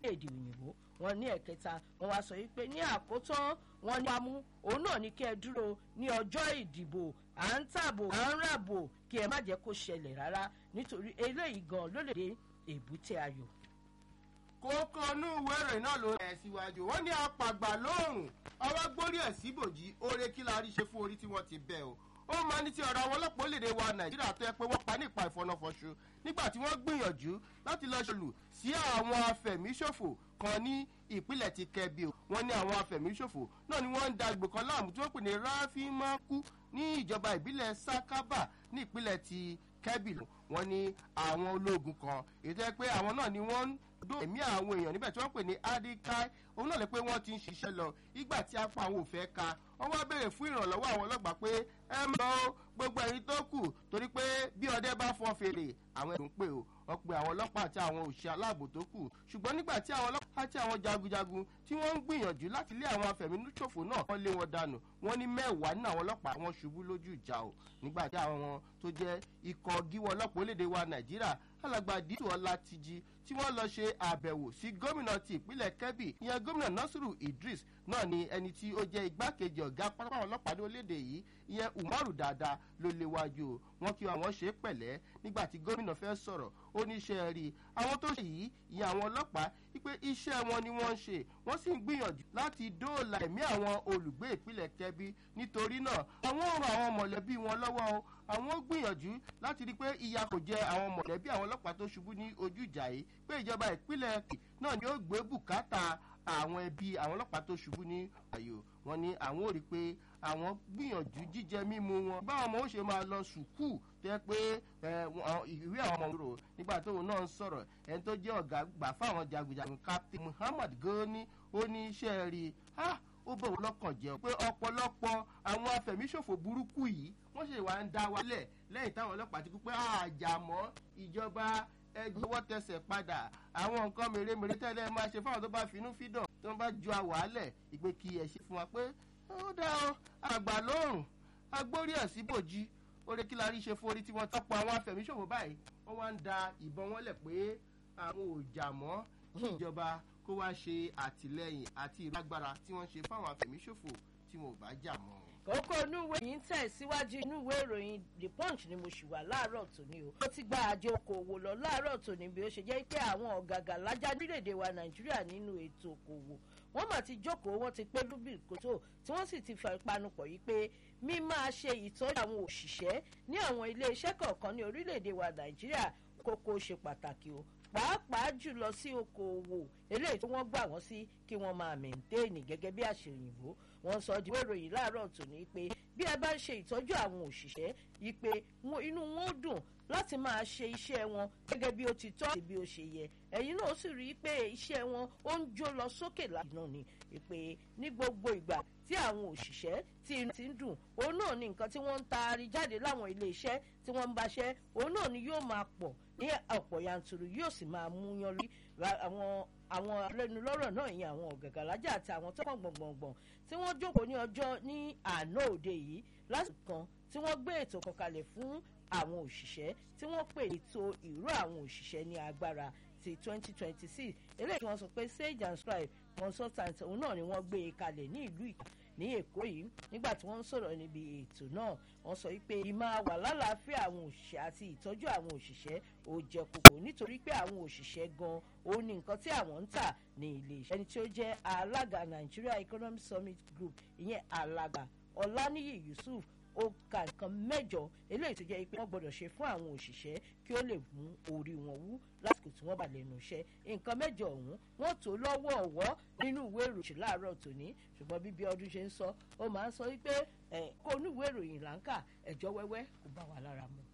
èdè òyìnbó wọn ní ẹ̀kẹta wọn wá sọ wípé ní àkótán wọn ní amú òun náà ní kí ẹ dúró ní ọjọ́ ìdìbò à ń tàbò à ń ràbò kí ẹ má jẹ́ kó ṣẹlẹ̀ rárá nítorí eléyìí gan ló lè dé èbúté ayọ̀. kókó inú ìwé ìròyìn náà ló rẹ̀ síwájú wọ́n ní apàgbà lóòrùn ọwọ́ gbórí ẹ̀ síbòjì oore kí la rí ṣe fún orí tí wọ́n ti bẹ̀ o ó máa ní ti ọ̀rọ̀ àwọn ọlọ́pàá orílẹ̀-èdè wa nàìjíríà tó yẹ pé wọ́n pa ní ìpa ìfọ̀nàfọ̀ṣù nígbà tí wọ́n gbìyànjú láti lọ́ọ́ ṣòlù sí àwọn afẹ̀míṣòfò kan ní ìpínlẹ̀ ti kẹbi o wọ́n ní àwọn afẹ̀míṣòfò náà ni wọ́n ń da gbò kan láàmú tí wọ́n pè ní ráfímákú ní ìjọba ìbílẹ̀ sákábà ní ìpínlẹ̀ ti kẹbi wọ́n ní àwọn ológun kan èyí tó yẹ pé àwọn náà ni wọ́n ń dó ẹ̀mí àwọn èèyàn níbẹ̀ tí wọ́n pè ní adikai òun náà lè pé wọ́n ti ń ṣiṣẹ́ lọ ìgbà tí apá àwọn ò fẹ́ ka wọ́n wá béèrè fún ìrànlọ́wọ́ àwọn ọlọ́pàá pé ẹ mọ gbogbo ẹ̀yin tó kù torí pé bí ọdẹ bá fọ́ fèrè àwọn ẹ̀dùn pé o wọ́n pe àwọn ọlọ́pàá àti àwọn òṣìṣẹ́ aláàbò tó kù ṣùgbọ́n nígbà tí àwọn ọlọ́pàá àti àwọn jagunjagun tí wọ́n ń gbìyànjú láti lé àwọn afẹ̀mínúṣòfò náà wọ́n lé wọn dànù wọ́n ní mẹ́wàá nínú àwọn ọlọ́pàá wọn ṣubú lójú ìjà o nígbà tí àwọn tó jẹ́ ikọ̀ gíwọ́ ọlọ́pàá orílẹ̀-èdè wa nàìjíríà alàgbà dìtò ọlátìjì tí wọ́n lọ ṣe àbẹ̀wò sí gómìnà ti ìpínlẹ̀ kebbi ìyẹn gómìnà nasiru idris náà ni ẹni tí ó jẹ́ igbákejì ọ̀gá pátápátá ọlọ́pàá ní orílẹ̀-èdè yìí ìyẹn umaru dada ló léwájú o wọ́n kí àwọn ṣe é pẹ̀lẹ́ nígbà tí gómìnà fẹ́ sọ̀rọ̀ ó ní iṣẹ́ rí àwọn tó ṣe yìí ìyẹn àwọn ọlọ́pàá wípé iṣẹ́ wọn ni wọ́n ń ṣe wọ́n sì ń gbìyànjú láti dóòlà ẹ̀mí àwọn olùgbé ìpínlẹ̀ kebbi nítorí náà àwọn ò ran àwọn mọ̀lẹ́bí wọn lọ́wọ́ o àwọn gbìyànjú láti rí i pé ìyà kò jẹ àwọn mọ̀lẹ́bí àwọn ọlọ́pàá tó ṣubú ní ojú ìjà yìí pé ìjọba ìpínlẹ̀ náà ni ó gbé bùkátà àwọn ẹbí àwọn ọlọ́pàá tó ṣubú ní àyò wọn ni àwọn ò rí i pé àwọn gbìyànjú jíjẹ mímu wọn báwọn ọmọ ó ṣe máa lọ sùkúù tó yẹ pé ìwé àwọn ọmọ rò nígbà tóun náà ń sọ̀rọ̀ ẹni tó jẹ́ ọ̀gá gbà fáwọn jagunjagun captain muhammad gani ó ní iṣẹ́ rí i ó bọ̀ wọ́n lọ́kàn jẹ́ pé ọ̀pọ̀lọpọ̀ àwọn afẹ̀míṣòfò burúkú yìí wọ́n ṣe wá ń dá wálẹ̀ lẹ́yìn táwọn ọlọ́pàá ti kú pé àjàmọ́ ìjọba ẹgbẹ́wọ́ tẹsẹ̀ padà àwọn nǹkan mèremère tẹ́lẹ̀ máa ṣe fáwọn tó bá finú fídàn tí wọ́n bá ju àwàálẹ̀ ìpè kí ẹ̀ ṣe fún wa pé ó dá o àgbà lóòrùn agbórí ẹ̀ síbòjì orí kí la rí ṣe fún orí tí wọ́n tọ́pọ̀ àwọn afẹ̀míṣòfò báyìí wọ́n wá ń da ìbọn wọn lẹ̀ pé àwọn ò jà mọ́ kí ìjọba kó wá ṣe àtìlẹyìn àti ìlágbára tí wọ́n ṣe fáwọn afẹ̀míṣòfò tí wọn ò bá jà mọ́ kókó inú ìwé yìí ń tẹ̀síwájú inú ìwé ìròyìn the punch ni mo ṣì wà láàárọ̀ tòní o. ó ti gba àjọ okòwò lọ láàárọ̀ tòní bí ó ṣe jẹ́ pé àwọn ọ̀gàgà lájà nílẹ̀-èdè wa nàìjíríà nínú ètò okòwò wọ́n mà ti jókòó wọ́n ti pé lúbì kótó tí wọ́n sì ti panupọ̀ yìí pé mí máa ṣe ìtọ́jú àwọn òṣìṣẹ́ ní àwọn ilé-iṣẹ́ kọ̀ọ̀kan ní orílẹ̀-èdè wa nàìjíríà kókó ṣe pàtàkì o pàápàá jùlọ sí okòòwò eléyìí tí wọ́n gbà wọ́n sí kí wọ́n máa mẹ̀ǹtéènì gẹ́gẹ́ bí àṣẹ òyìnbó wọ́n sọ di ìròyìn láàárọ̀ tòní pé bí ẹ bá ń ṣe ìtọ́jú àwọn òṣìṣẹ́ yìí pé inú wọn ó dùn láti máa ṣe iṣẹ́ wọn gẹ́gẹ́ bí ó ti tọ́ àti bí ó ṣe yẹ ẹ̀yin náà sì rí i pé iṣẹ́ wọn ó ń jó lọ sókè lánàá ni pé ní gbogbo ìgbà tí àwọn òṣìṣẹ́ tí inú ti ń dùn òun náà ni nǹkan tí wọ́n ń taari jáde láwọn ilé iṣẹ́ tí wọ́n ń baṣẹ́ òun náà ni yóò máa pọ̀ ní ọ̀pọ̀ yanturu yóò sì máa mú yan rí àwọn àwọn alẹ́nulọ́rọ̀ náà yẹn àwọn ọ̀gàgàlájà àti àwọn tọ́kàn gbọ̀ngbọ̀ngbọ̀n tí wọ́n jókòó ní ọjọ́ ní àná òde yìí lásìkò kan tí wọ́n gbé ètò kan kalẹ̀ fún àwọn òṣìṣẹ́ tí wọ́n pè ètò ìró àwọn òṣìṣẹ́ ní agbára ti twenty twenty six eléyìí tí wọ́n sọ pé sage and scribe consultant òun náà ni wọ́n gbé e kalẹ̀ ní ìlú ìkà ní èkó yìí nígbà tí wọ́n ń sọ̀rọ̀ níbi ètò náà wọ́n sọ wípé ìmáa wà lálàáfíà àwọn òṣìṣẹ́ àti ìtọ́jú àwọn òṣìṣẹ́ ò jẹ́ kókó nítorí pé àwọn òṣìṣẹ́ gan òun ni nǹkan tí àwọn ń tà ní ilé iṣẹ́ ẹni tí ó jẹ́ alága nigeria economic summit group ìyẹn alága ọláníyì yusuf ó ka nǹkan mẹ́jọ eléyìí tó jẹ́ pé wọ́n gbọ́dọ̀ ṣe fún àwọn òṣìṣẹ́ kí ó lè mú orí wọn wú lásìkò tí wọ́n bá lẹ́nu iṣẹ́ nǹkan mẹ́jọ ọ̀hún wọ́n tó lọ́wọ́ ọ̀wọ́ nínú ìwé ìròyìn láàárọ̀ tòní ṣùgbọ́n bíbí ọdún ṣe ń sọ ó máa ń sọ wípé kó onú ìwé ìròyìn là ń kà ẹ̀jọ́ wẹ́wẹ́ kò bá wa lára mu.